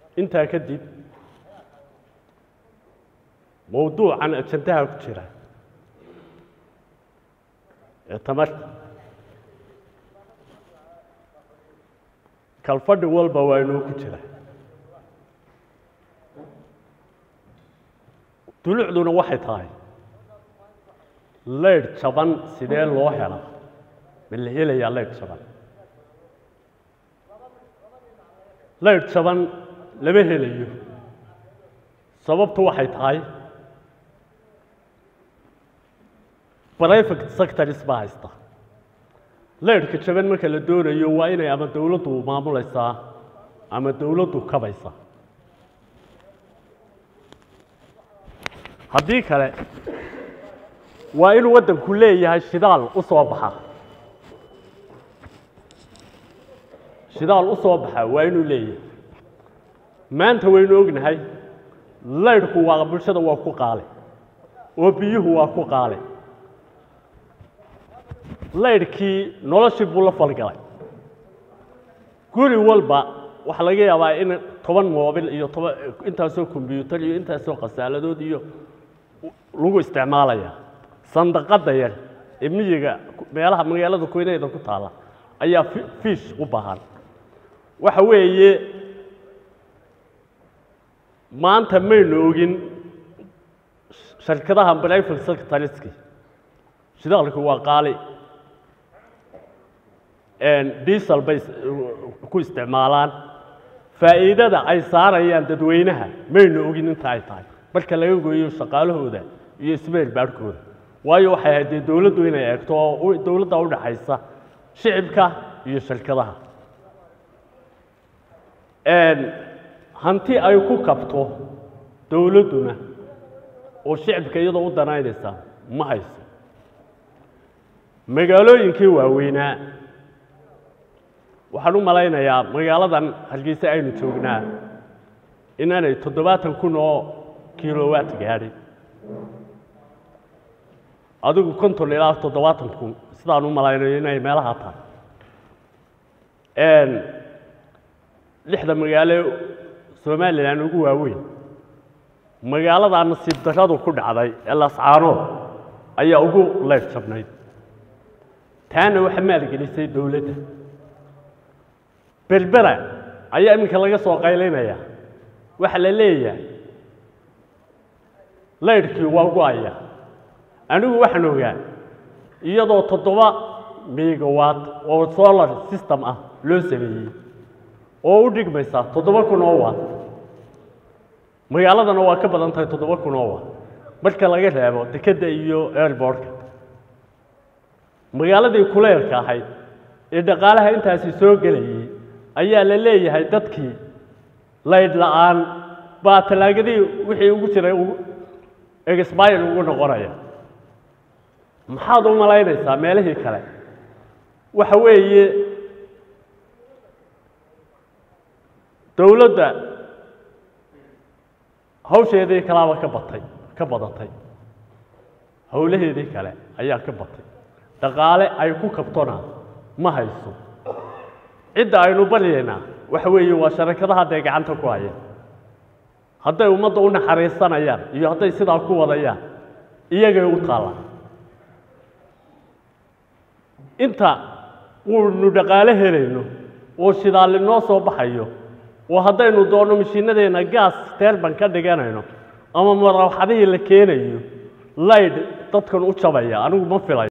intaa kadib mowduucan ajandaha ku jira ee tamarta kalfadhi walba waa inuu ku jira dulucduna waxay tahay leydh jaban sidee loo helaa ma la helayaa leydh jaban leydh jaban lama helayo sababtu waxay tahay private sectors baa haysta leydhka jaban marka la doonayo waa inay ama dowladdu maamulaysaa ama dowladdu kabaysaa haddii kale waa inuu waddanku leeyahay shidaal u soo baxa shidaal u soo baxa waa inuu leeyahay maanta waynu ognahay leydhku waa bulshada waa ku qaale oo biyuhu waa ku qaale leydhkii noloshii buu la falgalay guri walba waxaa laga yaabaa in toban moobil iyo toban intaasoo kombyuutar iyo intaasoo khasaaladood iyo lagu isticmaalaya sandaqadda yar ee miyiga meelaha magaalada koynayda ku taalla ayaa fiish u baahan waxa weeye maanta maynu ogin sharkadaha private sectorski shidaalku waa qaali diesel bay ku isticmaalaan faa'iidada ay saarayaan dadweynaha maynu ogin inta ay tahay marka laga gooyo shaqaalahooda iyo ismeel baadhkooda waayo waxay ahayd dee dowladdu inay eegto oo dowladda u dhaxaysa shicibka iyo shirkadaha hanti ay ku kabto dowladduna oo shicibka iyadoo u danaynaysa ma hayso magaalooyinkii waaweynaa waxaan u malaynayaa magaaladan hargeysa aynu joognaa inaanay toddobaatan kun oo kilowatt gaadhin adigu konton ilaa toddobaatan kun sidaan u malaynayo inay meelaha tahay lixda magaalo somalilan ugu waaweyn magaaladaa nasiib darradu ku dhacday ee lascaanood ayaa ugu leyf jabnayd taana waxa maalgelisay dowladda berbera ayaa iminka laga soo qaylinaya waxaa la leeyahay leydhkii waa go-aya anigu waxaan ogaa iyadoo toddoba megawatt oo solar system ah loo sameeyey oo u dhigmaysa toddoba kun oo watt magaaladana waa ka badan tahay toddoba kun oo watt marka laga reebo dekedda iyo airbortka magaaladii kuleelka ahayd ee dhaqaalaha intaasi soo gelayay ayaa la leeyahay dadkii laydh la-aan baa tallaagadii wixii ugu jiray exbire ugu noqonaya maxaad u malaynaysaa meelihii kale waxa weeye dowladda hawsheedii kalaaba ka batay ka badatay howlaheedii kale ayaa ka batay dhaqaale ay ku kabtona ma hayso cidda aynu baryaynaa waxa weeye waa sharakadaha dee gacanta ku haya hadday ummadda u naxariisanayaan iyo hadday sidaa ku wadayaan iyagay u taallaan inta uunu dhaqaale helayno oo shidaali noo soo baxayo oo haddaynu doonno mashiinadeenna gaas teerban ka dhiganayno ama marawaxadihii la keenayo laydh dadkan u jabaya anigu ma filayo